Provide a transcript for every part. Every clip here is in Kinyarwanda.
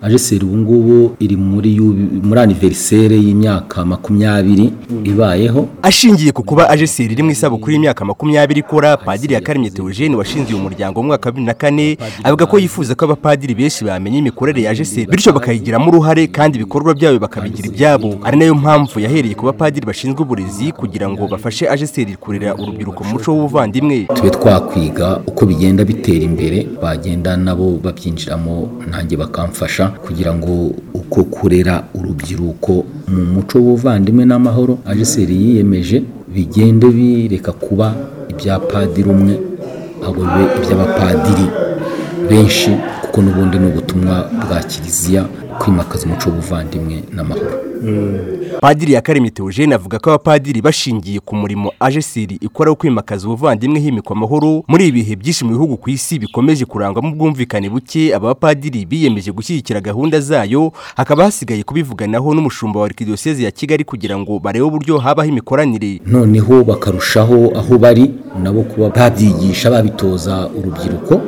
ajeseri ubu ngubu iri muri yu- muri aniverisere y'imyaka makumyabiri ibayeho ashingiye ku kuba ajeseri iri mu isabukuru y'imyaka makumyabiri ikora padiri yakaremye theogene washinze uyu muryango mu mwaka wa bibiri na kane avuga ko yifuza ko abapadiri benshi bamenya imikorere ya ajeseri bityo bakayigiramo uruhare kandi ibikorwa byabo bakabigira ibyabo ari nayo mpamvu yahereye ku bapadiri bashinzwe uburezi kugira ngo bafashe ajeseri kurera urubyiruko mu muco w'ubuvandimwe tube twakwiga uko bigenda bitera imbere bagenda nabo babyinjiramo nanjye bakamfasha kugira ngo uko kurera urubyiruko mu muco w'ubuvandimwe n'amahoro ajeseri yiyemeje bigende bireka kuba ibya padiri umwe ahubwo bibe iby'abapadiri benshi kuko n'ubundi ni ubutumwa bwa kiliziya kwimakaza umuco w'ubuvandimwe n'amahoro padiri yakaremye theogene avuga ko abapadiri bashingiye ku murimo ajeseri ikora wo kwimakaza ubuvandimwe himikwa amahoro muri ibihe byinshi mu bihugu ku isi bikomeje kurangwamo ubwumvikane buke aba bapadiri biyemeje gushyigikira gahunda zayo hakaba hasigaye kubivuganaho n'umushumba wa arikidiyoseze ya kigali kugira ngo barebe uburyo habaho imikoranire noneho bakarushaho aho bari nabo kuba babyigisha babitoza urubyiruko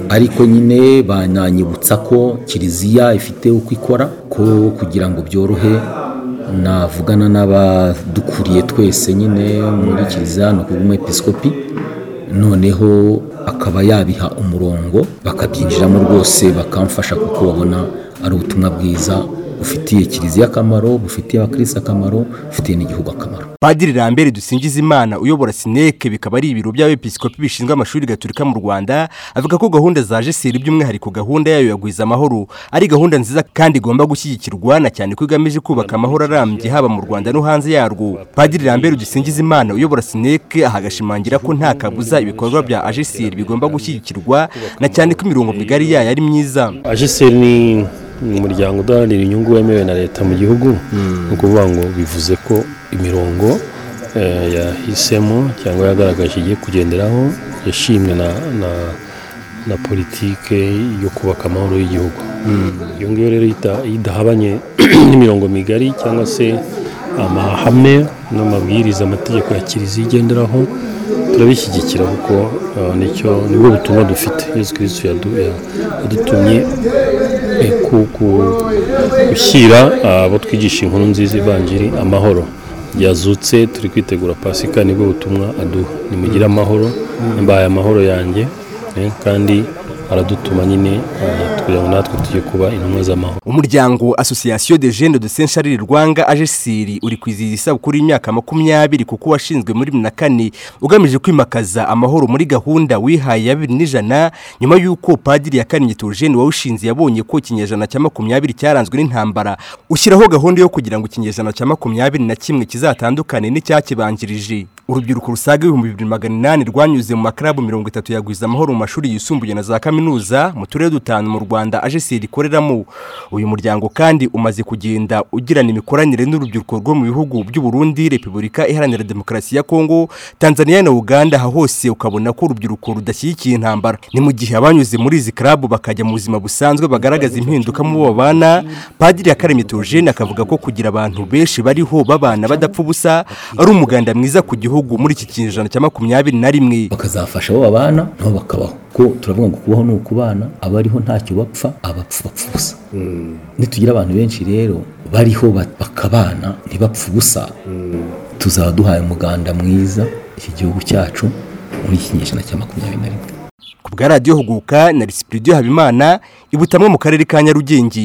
ariko nyine bananyibutsa ko kiliziya ifite uko ikora ko kugira ngo byorohe navugana n'abadukuriye twese nyine muri kiliziya ni ukuvuga umwepisikopi noneho akaba yabiha umurongo bakabyinjiramo rwose bakamfasha kuko babona ari ubutumwa bwiza bufitiye kiliziya akamaro bufitiye abakirisi akamaro bufitiye n'igihugu akamaro padiri rambere dusingiza imana uyobora sineke bikaba ari ibiro by'abepiskopi bishinzwe amashuri gaturika mu rwanda avuga ko gahunda za jeseri by'umwihariko gahunda yayo yagwiza amahoro ari gahunda nziza kandi igomba gushyigikirwa na cyane ko igamije kubaka amahoro arambye haba mu rwanda no hanze yarwo padiri rambere dusingiza imana uyobora sineke aha agashimangira ko nta kabuza ibikorwa bya ajeseri bigomba gushyigikirwa na cyane ko imirongo migari yayo ari myiza ajeseri ni ni umuryango udaharanira inyungu wemewe na leta mu gihugu ni ukuvuga ngo bivuze ko imirongo eh, yahisemo cyangwa yagaragaje igiye kugenderaho yashimwe na na na politike yo kubaka amahoro y'igihugu iyo ngiyo rero ita- idahabanye n'imirongo migari cyangwa se amahame n'amabwiriza amategeko ya kiliziya igenderaho turabishyigikira kuko eh, nicyo nibwo butumwa dufite yesu kirisitu yadu- ya- yadutumye eh, ku- ku- gushyira ah, abo twigisha inkuru nziza ivanjiri amahoro yazutse turi kwitegura pasika nibwo butumwa aduha nimugire amahoro mbaye amahoro yanjye eh, kandi aradutuma nyine ah, kugira ngo natwe tujye kuba intumwa z'amahoro umuryango association de jeunes de saint charles rwanga ajesiri uri kwizihiza isabukuru y'imyaka makumyabiri kuko washinzwe muri bibiri na kane ugamije kwimakaza amahoro muri gahunda wihaye ya bibiri n'ijana nyuma y'uko padiri ya karemye theogene wawushinze yabonye ko ikinyejana cya makumyabiri cyaranzwe n'intambara ushyiraho gahunda yo kugira ngo ikinyejana cya makumyabiri na kimwe kizatandukane n'icyakibanjirije urubyiruko rusaga ibihumbi bibiri magana inani rwanyuze mu makarabu mirongo itatu yagwiza amahoro mu mashuri yisumbuye na za kaminuza mu turere dutanu mu rwanda ajeseri ikoreramo uyu muryango kandi umaze kugenda ugirana imikoranire n'urubyiruko rwo mu bihugu by'u Burundi repubulika iharanira demokarasi ya kongo tanzania na uganda aha hose ukabona ko urubyiruko rudashyigikiye intambara ni mu gihe abanyuze muri izi karabu bakajya mu buzima busanzwe bagaragaza impinduka mu bo babana padiri yakaremye theogene akavuga ko kugira abantu benshi bariho babana badapfa ubusa ari umuganda mwiza ku gihugu muri iki kinyejana cya makumyabiri na rimwe bakazafasha abo babana nabo bakabaho ko turavuga ngo kubaho ni ukubana abariho ntacyo bapfa abapfa bapfa ubusa nitugira abantu benshi rero bariho ba- bakabana ntibapfa ubusa tuzaba duhaye umuganda mwiza iki gihugu cyacu muri iki kinyejana cya makumyabiri na rimwe ku bwa radiyo huguka na risipiridiyo habimana ibutamwe mu karere ka nyarugenge